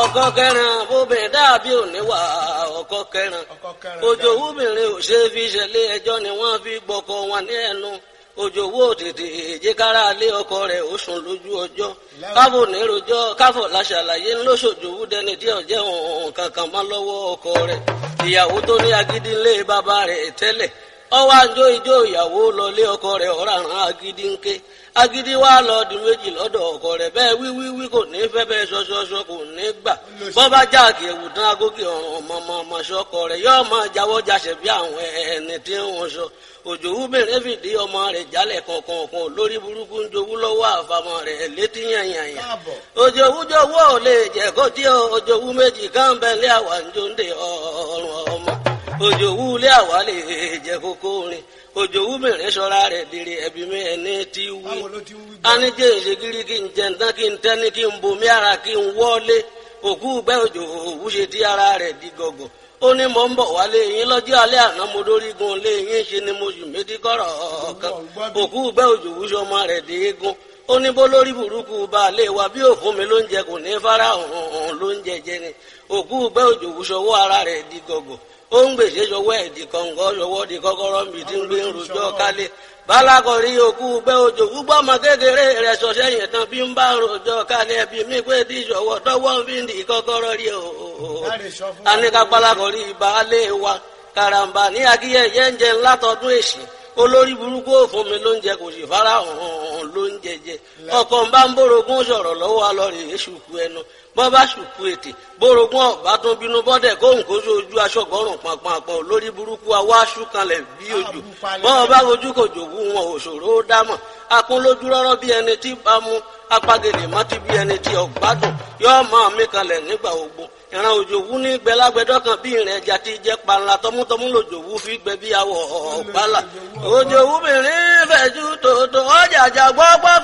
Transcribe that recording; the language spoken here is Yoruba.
ọkọ kẹrin bóbìnrin dàbí òníwà ọkọ kẹrin òjò wúbìnrin ò ṣe fi ṣẹlẹ̀ ẹjọ́ ni wọ́n fi gbọ́kọ wọn ní ẹnu òjò wó tètè èjìkára lé ọkọ rẹ̀ ó sùn lójú ọjọ́ káfò nírojọ́ káfò láṣàlàyé ńlọṣọjòwú dẹni tí ọjẹ òun kankan mọ́ lọ́wọ́ ọkọ rẹ̀ ìyàwó tó ní agídí ńlé bàbá rẹ̀ tẹ́lẹ̀ ọwọ́ àjọ ìjọ ìyàwó lọlé ọkọ rẹ̀ ọ̀ràn agídí ńké agídí wa lọ di méjì lọ́dọ̀ ọkọ rẹ̀ bẹ́ẹ̀ wíwíwí kò ní fẹ́ bẹ́ẹ̀ ṣọṣọṣọ kò ní gbà bọ́bá jáàkì ẹ̀wù tán agókè ọ̀ràn ọmọ ọmọ ṣọkọ rẹ̀ yóò máa jáwọ́ jáṣẹ̀ bí àwọn ẹni tí wọ́n sọ òjò wúbẹ̀rẹ̀ fìdí ọmọ rẹ̀ jálẹ̀ kọ̀ọ̀kan lórí burúkú ń jowú lọ́wọ́ àfàmọ́ rẹ̀ létí yànyànyàn òjò wújọwọ́ ò lè jẹ́ kó tí òjò wú méjì káńbẹ́lẹ́ àwà ń jó ń de ọ̀rùn ọmọ òjò wú lé àwà lè jẹ́ kókó rin òjò wú mìíràn sọ́ra rẹ̀ dèrè ẹ̀bí mi ẹni tí wí anijẹ́ ìṣègìrì kí n jẹ́ ntán kí n tẹ́ni kí n bomi ara kí n wọ́lé òkú gbẹ́ òjò òwú ṣe tí ara rẹ̀ di gọ̀gọ̀ ó ní mò ń bọ̀ wálé yín lọ́jọ́ alẹ́ àná mo dórí gun lé yín ṣe ni mo sì méjì kọ́rọ̀ kan òkú gbẹ́ òjò wúṣọ ọmọ rẹ̀ dé egun ó ní bó lórí burúkú bá lè wá bí òfun mi ló ń jẹ kò ní fara hàn ló ń jẹjẹ ni òkú gbẹ́ òjò wúṣọ ọwọ́ ara rẹ̀ di gọ̀gọ̀ ó ń gbèsè ṣọwọ́ ẹ̀ di kọ̀ǹgọ́ ṣọwọ́ di kọ́kọ́rọ́ mi ti ń gbé rojọ́ kálé balakọ̀rí òkú gbẹ́ òjò gbúgbọ́ ọmọ kékeré rẹ̀ sọ̀ṣẹ́ yẹn tán bí ń bá rojọ́ kálé ẹbí mi pé tí ìṣọwọ́ tọwọ́ fi ń di kọ́kọ́rọ́ rí o. anika balakọ̀rí baálé wa karamba ní akíyẹyẹ ń jẹ ńlá tọdún èsì olórí burúkú òfun mi ló ń jẹ kò sì fara hàn ló ń jẹjẹ ọkọ ń bá ń bórogún sọ̀rọ̀ lọ́wọ́ alọrẹ èṣùkú ẹnu bọ́ bá ṣùkú ètè bórogún ọ̀bá tún bínú bọ́dẹ̀ kóhùn kó sójú aṣọ́gbọ́rùn pàpàpọ̀ lórí burúkú awọ́ aṣúkanlẹ̀ bí ojú bọ́ bá ojú kò jòwú wọn òṣòro ó dámọ̀ akún lójú rọ́rọ́ bí ẹni tí bá mú apagèlè mọ́tí bí ẹni tí ọ̀gbádùn yóò máa mí kanlẹ̀ nígbà ogun ìran òjòwú ní gbẹlágbẹdọ kan bí ìrìn ẹja ti jẹ panla tọmútọmú lòjòwú fi gbẹ bí awọ ọgbàlà òjòwú mìíràn fẹjú tòótọ́ ọjà àjà gbọgbọ